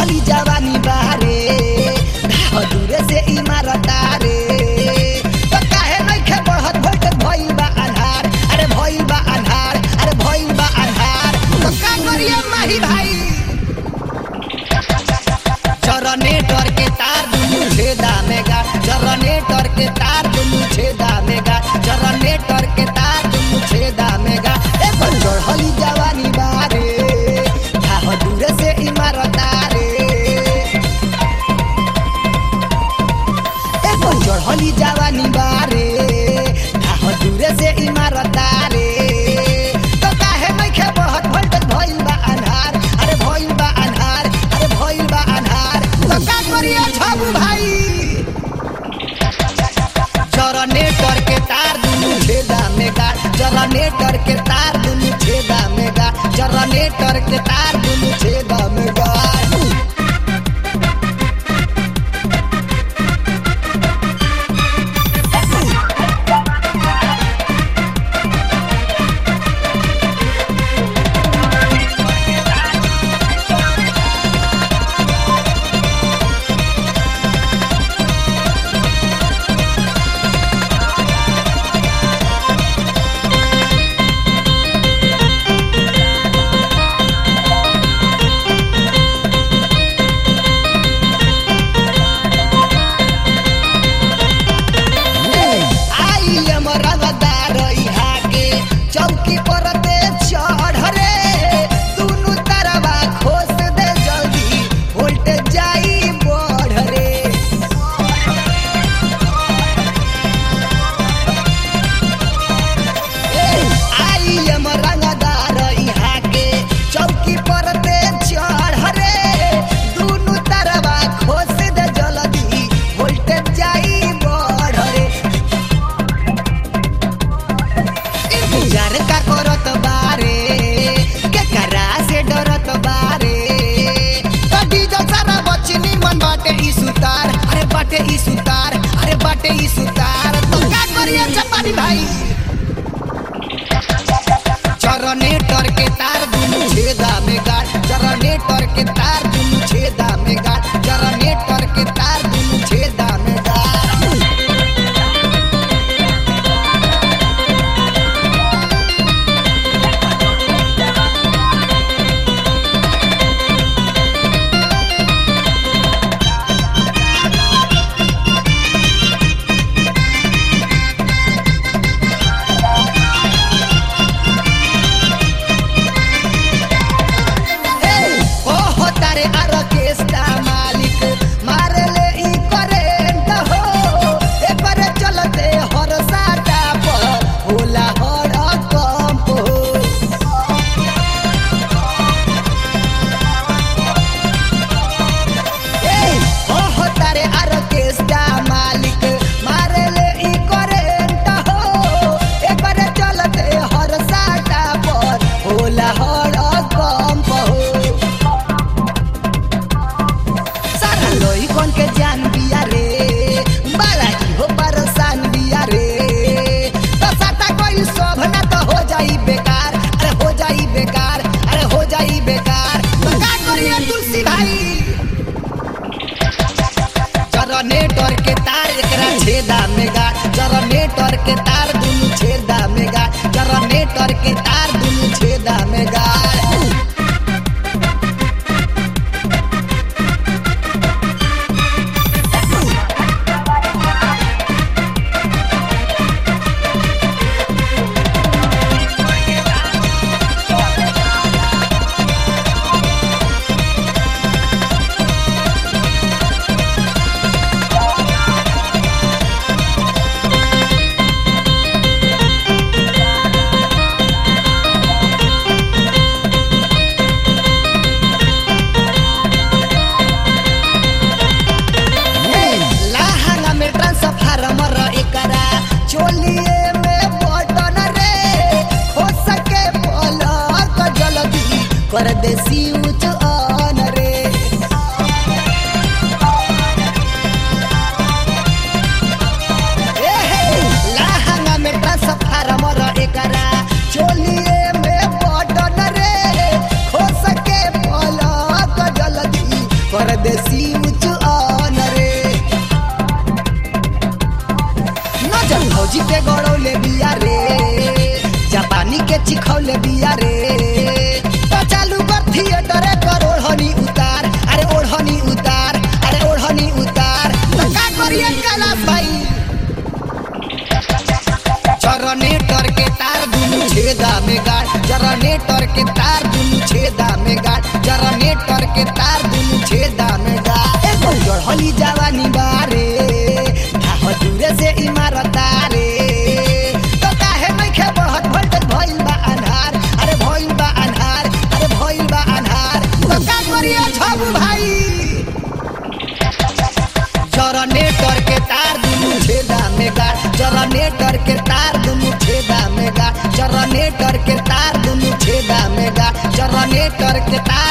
चढ़ली जवानी बारे धाह दूरे से इमारत रे तो काहे नइखे बढ़त भोल्टेज भइल बा अन्हार अरे भइल बा अन्हार अरे भइल बा अन्हार तो का करिए माही भाई जनरेटर के तार दुनु छेदा में गा जनरेटर के तार दुनु छेदा में गा जनरेटर के तार दुनु छेदा में गा ए पर चढ़ली जवानी बारे धाह दूरे से इमारत रे ए पर चढ़ली जवानी बारे धाह दूरे से इमारत रे तो काहे नइखे बढ़त भोल्टेज भइल बा अन्हार अरे भइल बा अन्हार अरे भइल बा अन्हार तो का करिए छबू भाई जनरेटर के तार दुनु छेदा में गाड़ जनरेटर के तार दुनु छेदा में गाड़ जनरेटर के तार दुनु छेदा में गाड़ आई एम रंगदार इहा के चौकी पर दे चढ़ रे दुनु तरवा खोस दे जल्दी वोल्टेज जाई बढ़ रे आई एम रंगदार इहा के चौकी पर दे चढ़ रे दुनु तरवा खोस दे जल्दी वोल्टेज जाई बढ़ रे इंतजार का करत बारे के करा से डरत बारे कदी जो सारा बचनी मन बाटे ई सुतार अरे बाटे ई सुतार अरे बाटे ई सुतार तो का करिए चपानी भाई जनरेटर के तार दुनु छेदा में गाड़ जनरेटर के तार दुनु छेदा में गाड़ जनरेटर के तार दुनु छेदा में गाड़ ओहो तारे आर्केस्ट्रा मालिक मारे ले ई करेंट हो ए पर चलते हर साटा पर होला हर कंप हो ए ओहो तारे आर्केस्ट्रा मालिक मारे ले ई करेंट हो ए पर चलते हर साटा पर होला हर कंप हो सारा लोई कौन के जान बिया रे बाला की हो परेशान बिया रे तो साटा कोई शोभ ना तो हो जाई बेकार अरे हो जाई बेकार अरे हो जाई बेकार तो का करिए तुलसी भाई जनरेटर के तार एकरा छेदा में गाड़ जनरेटर के तार दुनु छेदा में गाड़ जनरेटर के तार दुनु छेदा में गाड़ चिखौले बिया रे तो चालू कर थिएटर कर ओढ़नी उतार अरे ओढ़नी उतार अरे ओढ़नी उतार तो का करिए कैलाश भाई जनरेटर के तार दुनु छेदा में गाड़ जनरेटर के तार दुनु छेदा में गाड़ जनरेटर के तार दुनु छेदा में गाड़ एगो चढ़ली जवानी बारे आह दूरे से इमारत रे तो काहे नइखे बढ़त वोल्टेज भइल बा अन्हार अरे भइल बा अन्हार अरे भइल बा अन्हार तो का करिए छबू भाई जनरेटर के तार दुनु छेदा में गाड़ जनरेटर के तार दुनु छेदा में गाड़ जनरेटर के तार दुनु छेदा में गाड़ जनरेटर के तार